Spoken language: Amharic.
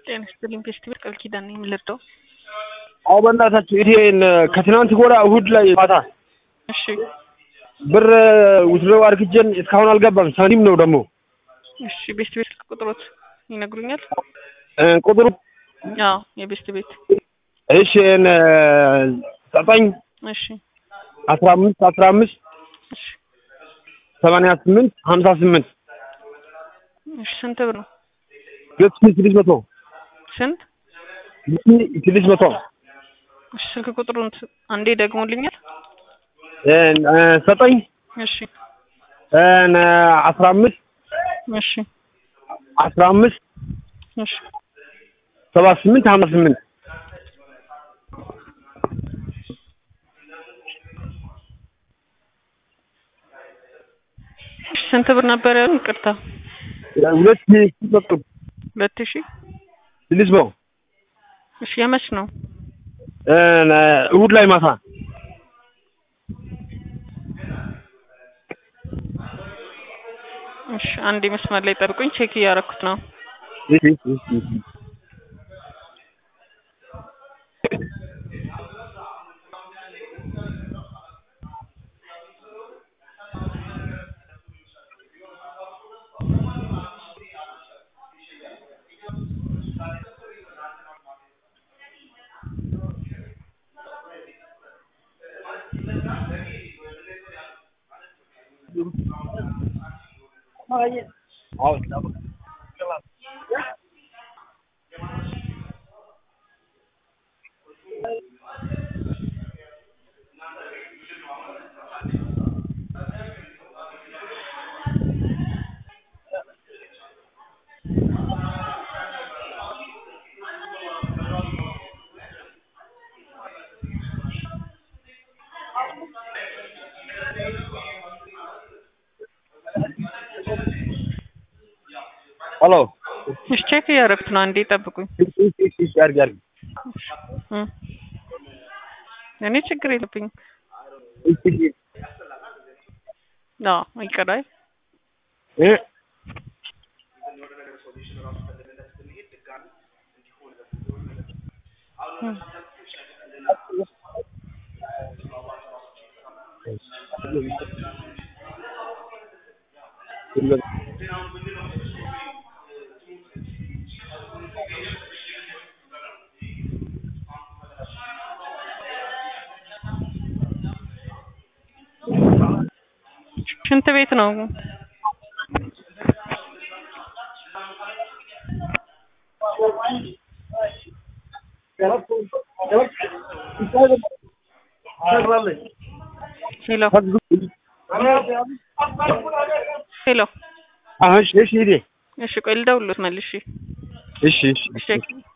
ጤና ይስጥልኝ ፌስቲቫል ቃል ኪዳን ነኝ የምልርዳው አዎ በእናታችሁ ይሄን ከትናንት ወዲያ እሁድ ላይ ማታ እሺ ብር ውትድሮ አርግጀን እስካሁን አልገባም። ሰኒም ነው ደግሞ እሺ ቤስት ቤት ስልክ ቁጥሮት ይነግሩኛል? እ ቁጥሩ አዎ የቤስት ቤት እሺ እነ ዘጠኝ እሺ አስራ አምስት አስራ አምስት እሺ ሰማንያ ስምንት ሀምሳ ስምንት እሺ ስንት ብር ነው? ሁለት ሺህ ስድስት መቶ ስንት? ሁለት ሺህ ስድስት መቶ እሺ ስልክ ቁጥሩን ት- አንዴ ደግሞልኛል? እ እ ዘጠኝ እሺ እነ አስራ አምስት እሺ አስራ አምስት እሺ ሰባ ስምንት ሀምሳ ስምንት እሺ ስንት ብር ነበር ያሉን? ይቅርታ ሁለት ሺህ ስድስት መቶ ሁለት ሺህ ስድስት መቶ እሺ የመች ነው? እነ እሁድ ላይ ማታ እሺ አንዴ መስመር ላይ ጠብቁኝ ቼክ እያደረኩት ነው። እሺ እሺ እሺ ሄሎ እሺ ቼክ እያደረኩት ነው። አንዴ ጠብቁኝ። እሺ እሺ እሺ እሺ አድርጊ አድርጊ እ እኔ ችግር የለብኝም። እሺ እሺ አዎ ይቀራል። እ እ ሽንት ቤት ነው። ሄሎ ሄሎ። አሁን እሺ እሺ ሂዴ እሺ ቆይ ልደውልሎት መልሼ። እሺ እሺ እሺ